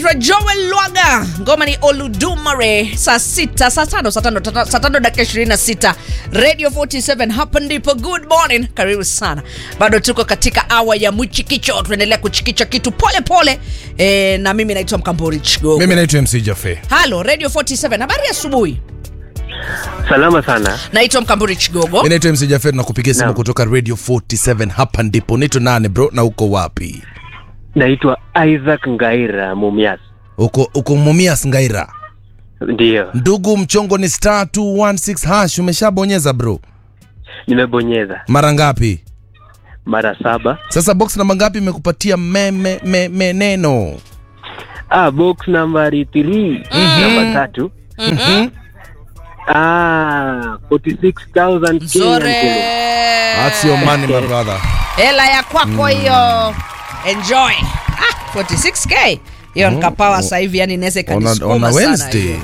anaitwa Joel Lwaga, ngoma ni Oludumare. Saa sita, saa tano, saa tano, tata- saa tano dakika 26, Radio 47, hapa ndipo. Good morning, karibu sana. Bado tuko katika awa ya mwichikicho, tunaendelea kuchikicha kitu pole pole e, na mimi naitwa Mkambori Chigogo. mimi naitwa mc jafe Halo Radio 47, habari ya asubuhi. Salama sana. Naitwa Mkamburi Chigogo. mi naitwa mc jafe nakupigia simu Naam. kutoka radio 47 hapa ndipo naitwa nane bro na uko wapi Naitwa Isaac Ngaira Mumias. uko uko mumias ngaira Ndiyo, ndugu mchongo ni star 216 hash umeshabonyeza bro nimebonyeza mara ngapi mara saba. sasa box namba ngapi imekupatia me, me, me, neno Ah, box nambari 3 namba tatu. Mhm. Ah, 46,000 Nzore. Kenyan That's your money my brother hela ya kwako hiyo enjoy ah, 46k hiyo nikapawa sasa hivi yani inaweza on a, on ikanisukuma a sana wednesday hiyo.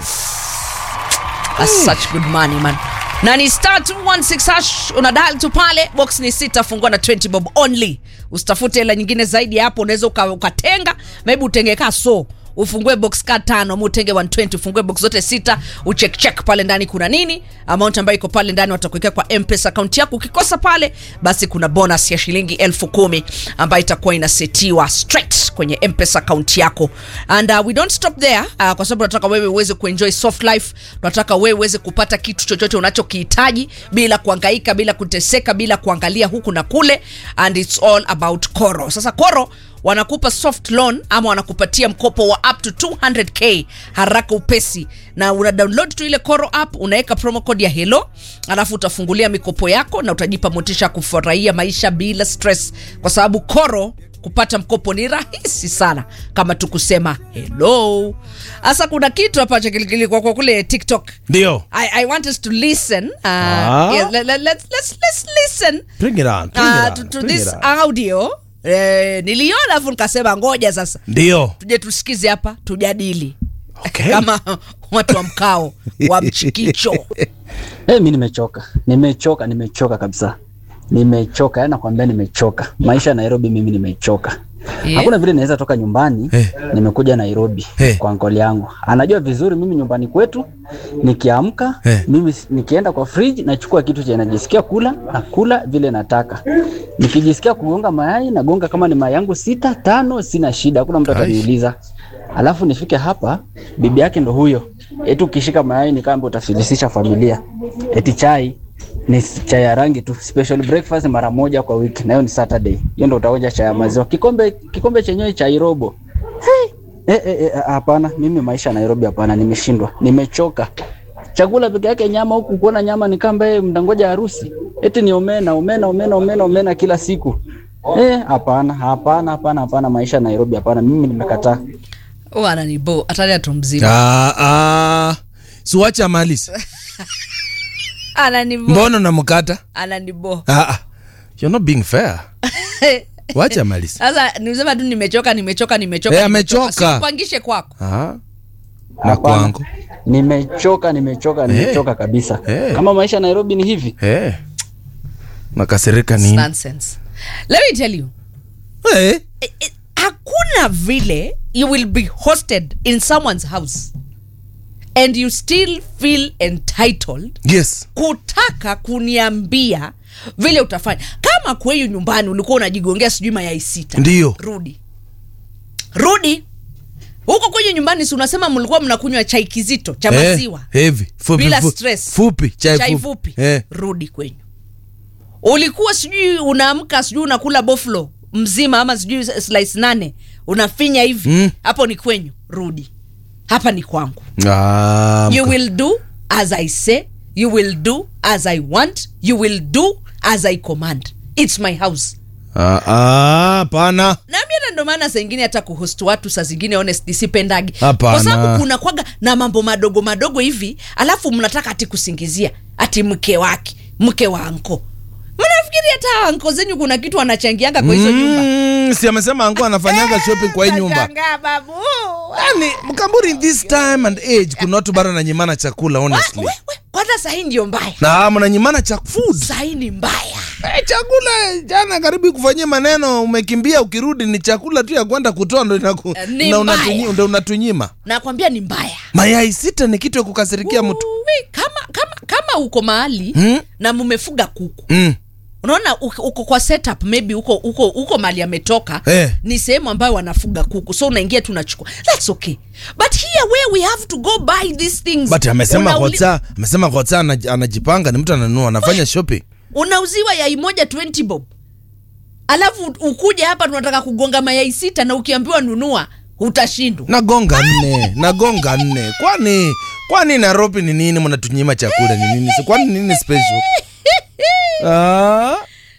That's such good money man na ni star 216 hash una dial tu pale box ni sita fungua na 20 bob only usitafute hela nyingine zaidi ya hapo unaweza uka- ukatenga maybe utenge ka so ufungue box ka tano ama utenge 120 ufungue box zote sita ucheck check pale ndani kuna nini amount ambayo iko pale ndani watakuwekea kwa mpesa account yako ukikosa pale basi kuna bonus ya shilingi elfu kumi ambayo itakuwa inasetiwa straight kwenye mpesa account yako and uh, we don't stop there uh, kwa sababu tunataka wewe uweze kuenjoy soft life tunataka wewe uweze kupata kitu chochote unachokihitaji bila kuangaika bila kuteseka bila kuangalia huku na kule and it's all about koro sasa koro wanakupa soft loan ama wanakupatia mkopo wa up to 200k haraka upesi na una download tu ile koro app unaweka promo code ya hello alafu utafungulia mikopo yako na utajipa motisha ya kufurahia maisha bila stress kwa sababu koro kupata mkopo ni rahisi sana kama tukusema hello hasa kuna kitu hapa cha kilikili kwa kwa kule tiktok ndio I, I want us to listen uh, Ah. yeah, let, let, let's, let's, let's listen bring it on bring uh, it to, on, to bring this it on. audio eh, niliona afu nikasema ngoja sasa ndio tuje tusikize hapa tujadili Okay. kama watu wa mkao wa mchikicho Hey, mi nimechoka, nimechoka, nimechoka kabisa, nimechoka. Yani nakwambia nimechoka. Maisha ya Nairobi mimi nimechoka. Yeah. Hakuna vile naweza toka nyumbani Eh. nimekuja Nairobi Eh. kwa nkoli yangu. Anajua vizuri mimi nyumbani kwetu nikiamka Eh. mimi s- nikienda kwa fridge nachukua kitu chenye najisikia kula na kula vile nataka. Nikijisikia kugonga mayai nagonga kama ni mayai yangu sita tano, sina shida, hakuna mtu Ai. ataniuliza. Alafu nifike hapa, bibi yake ndo huyo, eti ukishika mayai ni kama utafilisisha familia, eti chai ni s- chai ya rangi tu, special breakfast mara moja kwa wiki, nayo ni Saturday. Hiyo ndo utaonja chai ya maziwa, kikombe kikombe chenyewe chai robo. Hey! Eh, eh, eh, hapana, mimi maisha ya Nairobi hapana, nimeshindwa, nimechoka. Chakula peke yake nyama huku, kuona nyama ni kama yeye mndangoja harusi, eti ni omena omena omena omena omena kila siku. Eh, hapana hapana hapana hapana, maisha ya Nairobi hapana, mimi nimekataa. ananibo atalia tu mzima ah, ah. siwacha malis ananibo mbona namkata ananibo ah, ah. you're not being fair wacha malis sasa nisema tu nimechoka nimechoka nimechoka Eh, nimechoka. amechoka. Sikupangishe kwako ah. na Hapana. kwangu Nimechoka, nimechoka, nimechoka kabisa. Eh. Kama maisha ya Nairobi ni hivi, hey. nakasirika It's nini nonsense let me tell you hey. eh, eh, hakuna vile you will be hosted in someone's house and you still feel entitled yes kutaka kuniambia vile utafanya kama kweyu nyumbani ulikuwa unajigongea sijui mayai sita Ndiyo. rudi rudi huko kwenye nyumbani si unasema mlikuwa mnakunywa chai kizito cha Eh, maziwa heavy fupi, bila fu- stress fupi chai, chai fupi, fupi Eh. rudi kwenyu ulikuwa sijui unaamka sijui unakula boflo mzima ama sijui slice nane unafinya hivi Mm. hapo ni kwenyu rudi hapa ni kwangu Ah, you mka- will do as i say you will do as i want you will do as i command its my house Ah, ah, pana nami hata ndo maana saa ingine hata kuhost watu saa zingine honest sipendagi Hapana. kwa sababu kuna kwaga na mambo madogo madogo hivi alafu mnataka ati kusingizia ati mke wake mke wa anko mnafikiri hata anko zenyu kuna kitu anachangianga kwa hizo nyumba Mm, si amesema angu anafanyaga shopping kwa hii nyumba Nashangaa, babu yani mkamburi in this time and age kuna watu bara nanyimana chakula Wa- honestly we- we, kwa hata sahii ndio mbaya na mnanyimana cha food sahii ni mbaya Eh, chakula jana karibu kufanyia maneno umekimbia ukirudi ni chakula tu ya kwenda kutoa ndo inaku, Eh, ni na mbaya. unatunyi- ndo unatunyima nakwambia ni mbaya mayai sita ni kitu ya kukasirikia mtu Uwi, kama kama kama uko mahali Hmm? na mumefuga kuku mm. unaona uko uko kwa setup maybe uko uko uko mali ametoka Eh. ni sehemu ambayo wanafuga kuku so unaingia tu unachukua that's okay but here where we have to go buy these things but amesema Unauli- kocha amesema kocha anaj- anajipanga ni mtu ananunua anafanya shopping unauziwa yai moja 20 bob alafu ukuja hapa tunataka kugonga mayai sita na ukiambiwa nunua utashindwa nagonga nne nagonga nne kwani kwani nairobi ni nini mnatunyima chakula ni nini kwani nini special ah.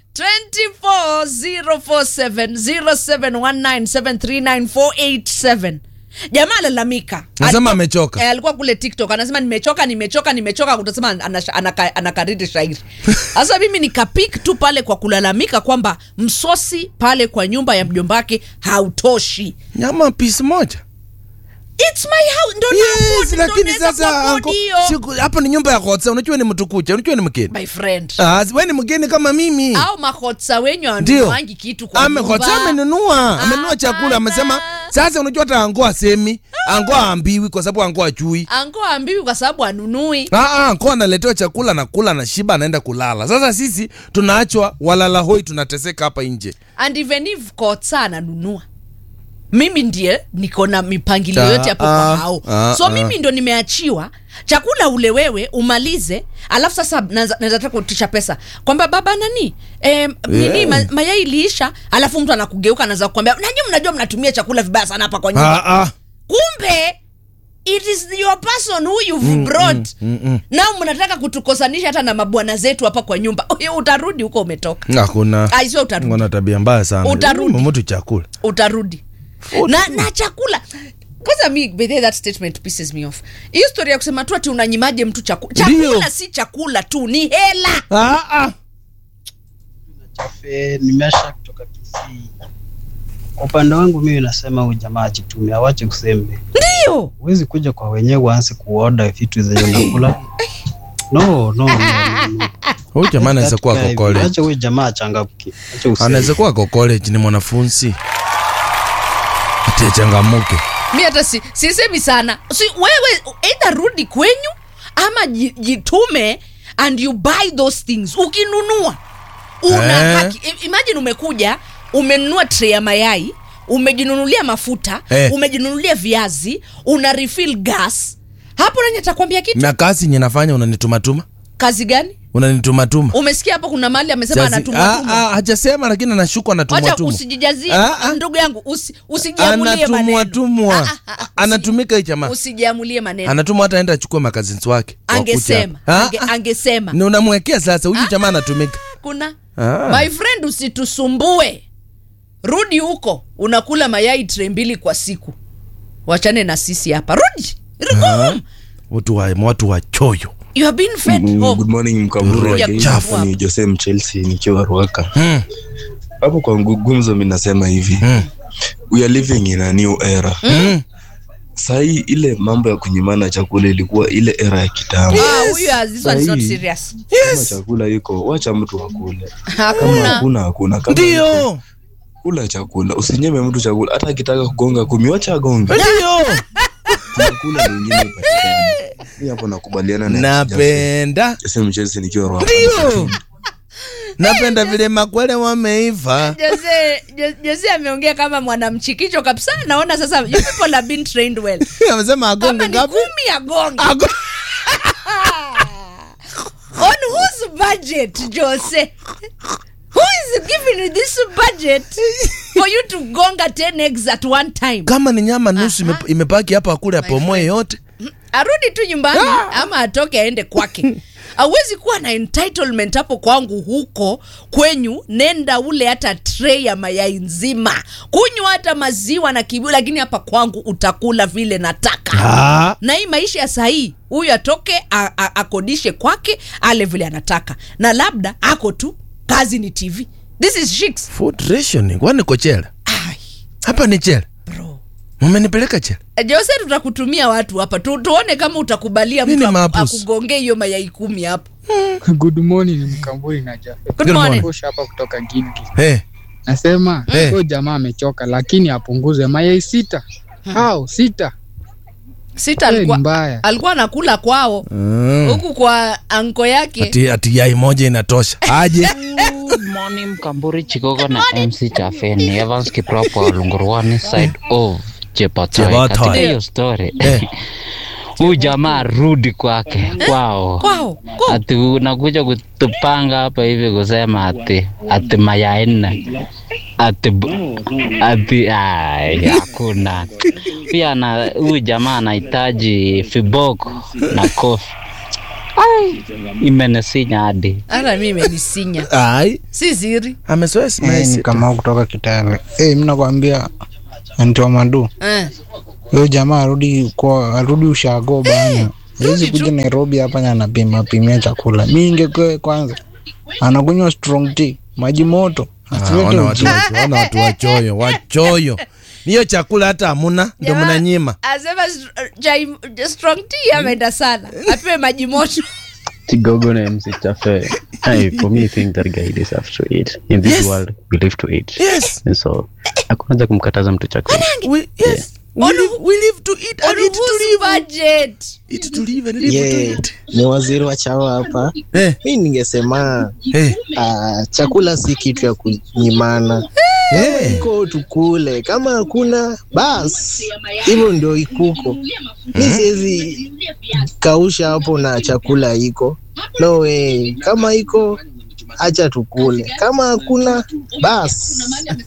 240470719739487 jamaa alalamika Nasema amechoka. Eh, alikuwa kule tiktok anasema nimechoka nimechoka nimechoka utasema anasha- anaka- anakariri shairi sasa mimi nikapik tu pale kwa kulalamika kwamba msosi pale kwa nyumba ya mjombake hautoshi nyama pisi moja It's my house ndo yes, na- ndo lakini naweza sasa kuafford anko- hiyo. siku- hapa ni nyumba ya kotsa unajua ni mtu kucha unajua ni mgeni my friend Ah, we ni mgeni kama mimi au makotsa wenyu ndio anuangi kitu kwa Ame- nyumba. kotsa amenunua amenunua Hapana. chakula amesema sasa unajua hata ango asemi ango aambiwi kwa sababu ango ajui ango ambiwi kwa sababu anunui Ah, ah, ko analetewa chakula nakula na shiba anaenda kulala sasa sisi tunaachwa walala hoi tunateseka hapa nje and even if kotsa ananunua mimi ndiye niko na mipangilio Ta- yote hapo ah, kwa hao ah, so ah. mimi ndo nimeachiwa chakula ule wewe umalize alafu sasa naweza naweza taka kutisha pesa kwamba baba nani eh, nini Yeah. ma, mayai iliisha alafu mtu anakugeuka anaweza kukwambia nanyi mnajua mnatumia chakula vibaya sana hapa kwa nyumba ah, ah. kumbe it is your person who you've brought nao mnataka kutukosanisha hata na mabwana zetu hapa kwa nyumba Huyo utarudi huko umetoka hakuna Ai, sio utarudi. wana tabia mbaya sana Utarudi. mtu chakula utarudi na, na chakula kwanza mi by the way, that statement pisses me off hiyo story ya kusema tu ati unanyimaje mtu chakula Ndio. chakula si chakula tu ni hela ah, ah. Chafe nimesha kutoka Kisii. Kwa upande wangu mimi nasema huyu jamaa ajitume, awache kusembe. ndio Huwezi kuja kwa wenyewe uanze kuoda vitu zenye unakula. No, no, no, no, no. huyu jamaa anaweza kuwa Katika ako hivi, college Acha huyu jamaa achangamke. Acha useme. anaweza kuwa ako college ni mwanafunzi ati achangamuke mi hata si, sisemi sana si, wewe either rudi kwenyu ama ji- jitume and you buy those things ukinunua una Eh. haki I- imagine umekuja umenunua tray ya mayai umejinunulia mafuta Eh. umejinunulia viazi una refill gas hapo nani atakwambia kitu na kazi nye nafanya unanitumatuma kazi gani unanitumatuma umesikia hapo kuna mali amesema Sasa- anatumwatuma ah, ah, hajasema lakini anashukwa wacha anatumwatumwa usijijazie Ah, ah. ndugu yangu usi, usijiamulie maneno anatumwatumwa Ah, ah, ah, usi- anatumika hii jamaa usijiamulie maneno anatumwa hata aenda achukue makazins wake wakuja angesema hapa. ange, Ah, ah. angesema ni unamwekea sasa huyu jamaa anatumika kuna Ah. my friend usitusumbue rudi huko unakula mayai tre mbili kwa siku wachane na sisi hapa rudi Go home. watu wa watu wa choyo you have been fed Mm, home. good morning mkamuru Ya again. chafu. Hapa ni Jose Mchelsea nikiwa Ruaka. Hmm. Hapo kwa ngu- gumzo mimi nasema hivi. Hmm. We are living in a new era. Hmm. Sahii ile mambo ya kunyimana chakula ilikuwa ile era ya kitambo. Ah, huyu has- this one is not Sahi. serious Kama chakula iko, wacha mtu akule. Kama hakuna hakuna hakuna. Kama ndio kula chakula, usinyime mtu chakula. Hata akitaka kugonga kumi, wacha agonge. ndio Tunakula na wengine ipatikane. Mimi hapo nakubaliana na napenda Jose Mchelsea nikiwa Ruaka. ndio napenda vile makwele wameiva Jose, Jo- Jose ameongea kama mwanamchikicho kabisa naona sasa you people have been trained well amesema kama agonge ni ngapi kumi agonge Ago- on whose budget jose who is giving you this budget for you to gonga 10 eggs at one time kama ni nyama nusu ime- imebaki hapa akule apomoe yote arudi tu nyumbani ama atoke aende kwake awezi kuwa na entitlement hapo kwangu huko kwenyu nenda ule hata tray ya mayai nzima kunywa hata maziwa na kibu lakini hapa kwangu utakula vile nataka Ah. na hii maisha ya sahii huyu atoke a- a- akodishe kwake ale vile anataka na labda ako tu kazi ni tv this is shiks food rationing kwani ko chela Ai, hapa ni chela bro mumenipeleka chela jose tutakutumia watu hapa tu, tuone kama utakubalia Mimi mtu ni aku- mapus. akugongee hiyo mayai kumi hapo Good morning Mkamburi na Jafet. Good Good morning. morning. Push hapa kutoka Gilgil. hey. Nasema Eh. huyo jamaa amechoka, lakini apunguze mayai sita au sita. sita Eh, ni alikuwa, mbaya. alikuwa anakula kwao mm. huku kwa anko yake ati, ati yai moja inatosha aje Good morning, Mkamburi Chigogo na MC Chafeni. Evans Kipropo wa Lungurwani side of Chepatoi. Chepatoi. Katika hiyo story Eh. huyu jamaa arudi kwake kwao, kwao Kwa- ati unakuja kutupanga hapa hivi kusema ati ati mayai nne ati bu- ati ai, hakuna pia na huyu jamaa anahitaji fiboko na kofi. Ai, imenisinya hadi hata mi imenisinya ai si siri amesoea Eh, simesi ni kama kutoka Kitale. Eh, mimi nakwambia anti wa madu. eh. Huyo jamaa arudi kwa arudi ushago bana. Hawezi rudi tu. kuja Nairobi hapa na anapima pimia chakula. Mimi ingekuwa kwanza anakunywa strong tea, maji moto. Asilete ona watu ujinga. wacho- ona watu wachoyo wachoyo niyo chakula hata hamuna ndo Jamaa, mnanyima asema str- chai- strong tea ameenda sana apewe maji moto Chigogo na MC Chafe. Hey, for me, I think that guy deserves to eat. In this Yes. world, we live to eat. yes And so, hakuna haja kumkataza mtu chakula. we, yes we Onu- live, we live to eat and eat to Unuhusu live budget eat to live and live to Yeah, eat ni waziri wa chawa hapa. eh Mi ningesema eh uh, chakula si kitu ya kunyimana, eh iko tukule, kama hakuna bas, hivyo ndio ikuko. Mi siwezi kausha hapo na chakula iko no way. Kama iko acha tukule, kama hakuna bas.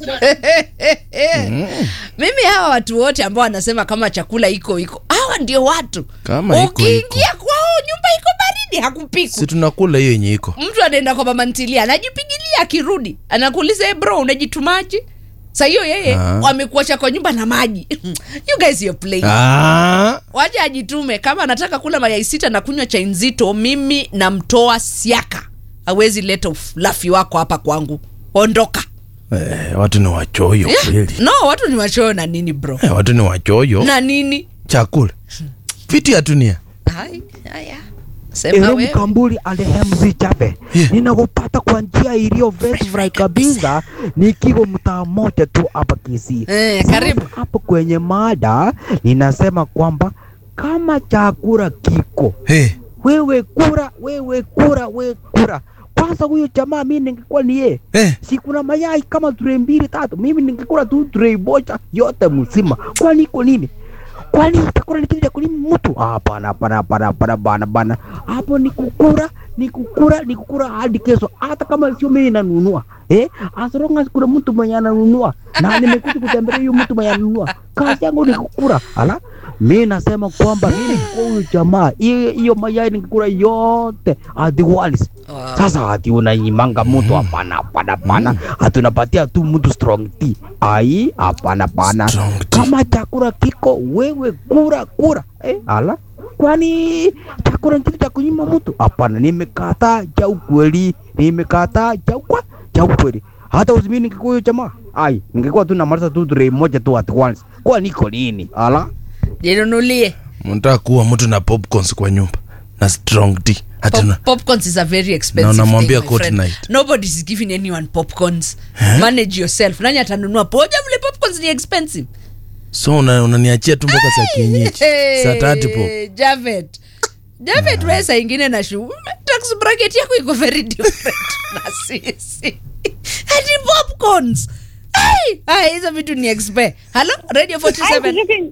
mimi hawa watu wote ambao wanasema kama chakula iko iko hawa ndio watu Kama iko, ukiingia kwao nyumba iko baridi hakupikwa si tunakula hiyo yenye iko mtu anaenda kwa mama ntilia anajipigilia akirudi anakuuliza "Eh, bro unajitumaji sa hiyo yeye Ah. wamekuacha kwa nyumba na maji you guys you're playing ah waje ajitume kama anataka kula mayai sita na kunywa chai nzito mimi namtoa siaka awezi leta ulafi wako hapa kwangu ondoka eh, watu ni wachoyo kweli no watu ni wachoyo na nini bro eh, watu ni wachoyo na nini chakula viti ya dunia Hai, haya sema Ero wewe Mkamburi alehemzi chape Yeah. ninakupata kwa njia iliyo fresh fry kabisa, nikiwa mtaa moja tu hapa Kisii. Eh, karibu. Sasa hapo kwenye mada ninasema kwamba kama chakula kiko, hey. wewe kura, wewe kura, wewe kura. Kwanza huyo jamaa mimi ningekuwa ni yeye Eh. si kuna mayai kama tray mbili tatu, mimi ningekula tu tray moja yote mzima. Kwani iko nini? Kwani utakula ni kitu cha kulima mtu? Hapana, hapana, hapana, hapana, bana bana. Hapo ni kukura, ni kukura, ni kukura hadi kesho, hata kama sio mimi nanunua eh, as long as kuna mtu mwenye ananunua na nimekuja kutembelea huyo mtu mwenye ananunua, kazi yangu ni kukura. Ala, mimi nasema kwamba mimi kwa huyu jamaa, hiyo hiyo mayai nikikula yote at once Wow. sasa ati unanyimanga mtu hapana hapana hapana ati unapatia tu mtu strong tea ai hapana hapana Strong tea. kama chakula kiko wewe kura kura eh, ala kwani chakula ni kitu cha kunyima mtu hapana nimekataa cha ukweli nimekataa cha ukwa cha ukweli hata uzimini ningekuwa hiyo jamaa ai ningekuwa tu namaliza tu tray moja tu at once kwa niko nini ala jinunulie mnataka kuwa mtu na popcorns kwa nyumba na strong tea hata na Pop, popcorns is a very expensive Na unamwambia thing, my good friend. night. Nobody is giving anyone popcorns. Manage yourself. Nani atanunua poja vile popcorns ni expensive. so una- unaniachia tu mboka za kienyeji saa tatu po Javet. Javet wewe saa ingine na shu tax bracket yako iko very different na sisi. Hadi popcorns. Ai, ai hizo vitu ni expe. Hello, Radio 47.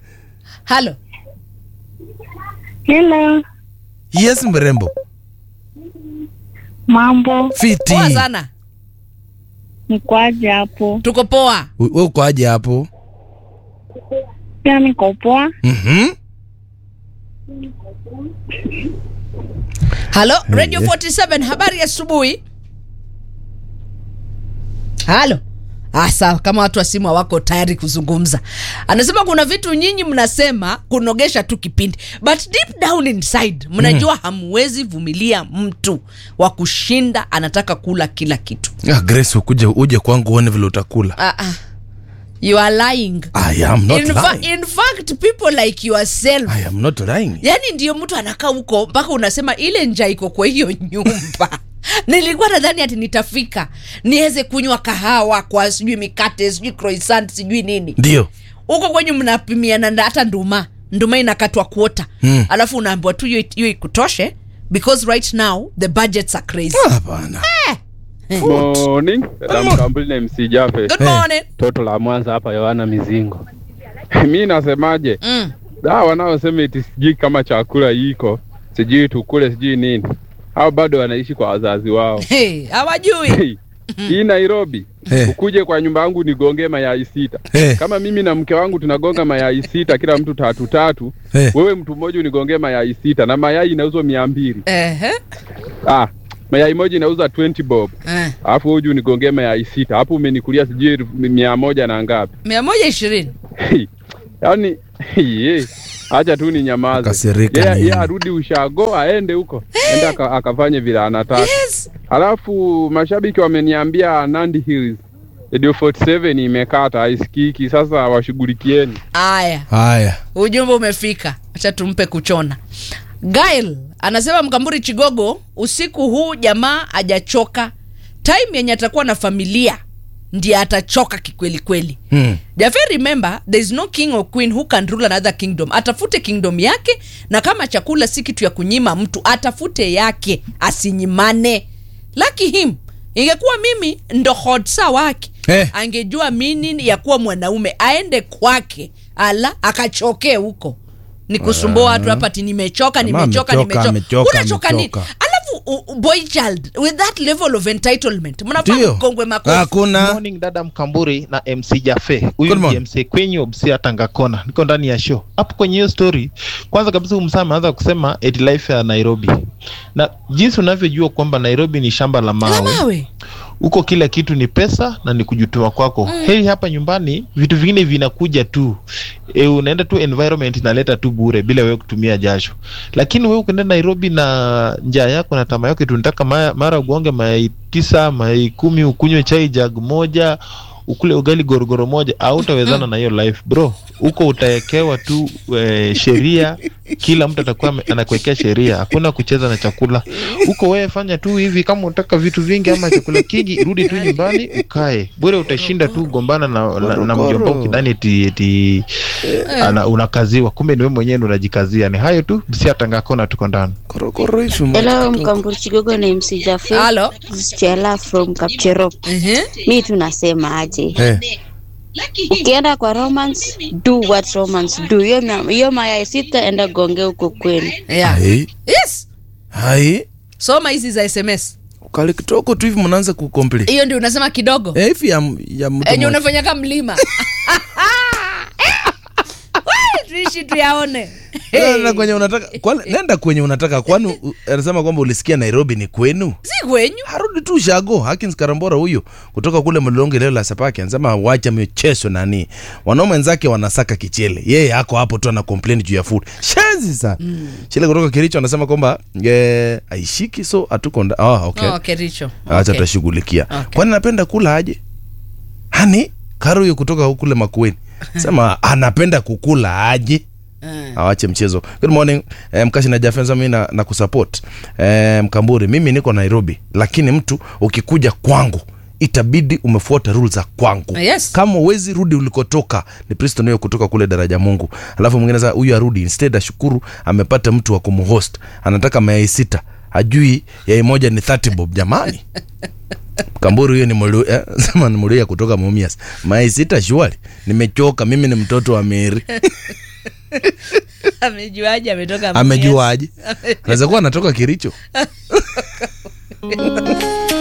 Hello. Hello, yes mrembo mambo fiti Poa sana. nikwaje hapo? Tuko poa. we uko aje hapo Pia niko poa. Mhm. Halo, Radio yes. 47 habari ya asubuhi. Halo. Ah, sawa kama watu wa simu hawako tayari kuzungumza. Anasema kuna vitu nyinyi mnasema kunogesha tu kipindi. But deep down inside mnajua hamwezi vumilia mtu wa kushinda anataka kula kila kitu. ah, grace ukuje uje kwangu uone vile utakula Ah, ah. you are lying I am not in, fa- lying. in fact people like yourself I am not lying. yani ndio mtu anakaa huko mpaka unasema ile njaa iko kwa hiyo nyumba nilikuwa nadhani ati nitafika niweze kunywa kahawa kwa sijui mikate sijui croissant sijui nini Ndio. huko kwenye mnapimiana na hata nduma nduma inakatwa kuota Mm. alafu unaambiwa tu hiyo hiyo ikutoshe because right now the budgets are crazy Hapana. Morning, Ram Kambuli na MC Jafe. Good morning. Toto la Mwanza hapa Yohana Mizingo. Mi nasemaje? Mm. Da wanaosema eti sijui kama chakula iko, sijui tukule sijui nini. Hao bado wanaishi kwa wazazi wao. Hey, hawajui Hey, hii Nairobi Eh. ukuje kwa nyumba yangu nigonge mayai sita. Eh. Kama mimi na mke wangu tunagonga mayai sita, kila mtu tatu tatu, Eh. wewe mtu mmoja unigonge mayai sita, na mayai inauzwa mia mbili. Ehe. Ah, mayai moja inauza 20 bob, Eh. alafu wewe uje unigonge mayai sita, hapo umenikulia sijui elfu mia moja na ngapi? mia moja ishirini yaani ye, acha tu ni nyamaze. Kasirika Yeye nini? yeye arudi ushago aende huko ende aka, akafanye vile anataka. yes. Halafu mashabiki wameniambia Nandi Hills Radio 47 imekata haisikiki, sasa washughulikieni. aya Haya. ujumbe umefika acha tumpe kuchona gail anasema mkamburi chigogo usiku huu jamaa ajachoka time yenye atakuwa na familia ndiye atachoka kikweli kweli Hmm. Jafe remember there is no king or queen who can rule another kingdom atafute kingdom yake na kama chakula si kitu ya kunyima mtu atafute yake asinyimane lucky him ingekuwa mimi ndo hodsa wake Eh. angejua meaning ya kuwa mwanaume aende kwake ala akachokee huko ni kusumbua watu hapa ati nimechoka Jamaa nimechoka amechoka, nimechoka amechoka, unachoka nini amechoka. alafu u- u- boy child with that level of entitlement mnafaa Ndio. mkongwe makofi Hakuna. morning dada mkamburi na mc jafe huyu Good ni morning. mc kwenyu msia tangakona niko ndani ya show hapo kwenye hiyo story kwanza kabisa huyu msaa ameanza kusema eti life ya nairobi na jinsi unavyojua kwamba nairobi ni shamba la La mawe mawe huko kila kitu ni pesa na ni kujutuma kwako mm. heri hapa nyumbani vitu vingine vinakuja tu e, unaenda tu environment inaleta tu bure bila wewe kutumia jasho lakini wewe ukienda nairobi na njaa yako na tamaa yako tunataka mara, mara ugonge mayai tisa mayai kumi ukunywe chai jag moja ukule ugali gorogoro moja hautawezana na hiyo life bro huko utawekewa tu e, sheria kila mtu atakuwa ame- anakuwekea sheria hakuna kucheza na chakula huko wewe fanya tu hivi kama unataka vitu vingi ama chakula kingi rudi tu nyumbani ukae bure utashinda tu gombana na, na, na mjomba ukidhani eti, eti ana, unakaziwa kumbe ni wewe mwenyewe ndo unajikazia ni hayo tu msiatangakona tuko ndani Korokoro hivi Hello, Mkamburi Chigogo na MC Jafe. Hello. Stella from Kapcherop. Mi tunasema aje? Eh. Ukienda kwa romance, do what romance do. Hiyo ma- hiyo mayai sita enda gonge huko kwenu. yeah. Hai. yes Hai. soma hizi za sms Kale kitoko tu hivi mnaanza kukomplete. hiyo ndio unasema kidogo Eh, hivi ya ya mtu enye mmoja. unafanya ka mlima Wai, tuishi tuyaone Nenda kwenye unataka kwani nenda kwenye unataka kwani u- anasema kwamba ulisikia Nairobi ni kwenu? si kwenyu Harudi tu shago Hakins Karambora huyo kutoka kule Mlolonge leo la Sapaki anasema wacha mchezo nani. Wanaume wenzake wanasaka kichele. Yeye ako hapo tu ana complain juu ya food. Shenzi sana. Mm. Chile kutoka Kericho anasema kwamba eh, aishiki so hatuko nda. Ah, okay. oh, kericho Acha Okay. tutashughulikia. Okay. Kwani anapenda kula aje? Hani Karo huyo kutoka huku kule Makueni. Sema anapenda kukula aje? Mm. awache mchezo good morning eh, mkashi na jafenza mi na, na kusupport eh, mkamburi mimi niko nairobi lakini mtu ukikuja kwangu itabidi umefuata rule za kwangu Yes. kama uwezi rudi ulikotoka ni priston hiyo kutoka kule daraja mungu alafu mwingine sasa huyu arudi instead ashukuru amepata mtu wa kumhost anataka mayai sita hajui yai moja ni 30 bob jamani kamburu hiyo ni mulu, eh, sema ni muluya kutoka mumias mayai sita shuali nimechoka mimi ni mtoto wa meri amejuaje ametoka amejuaje Mumias? anaweza kuwa anatoka kiricho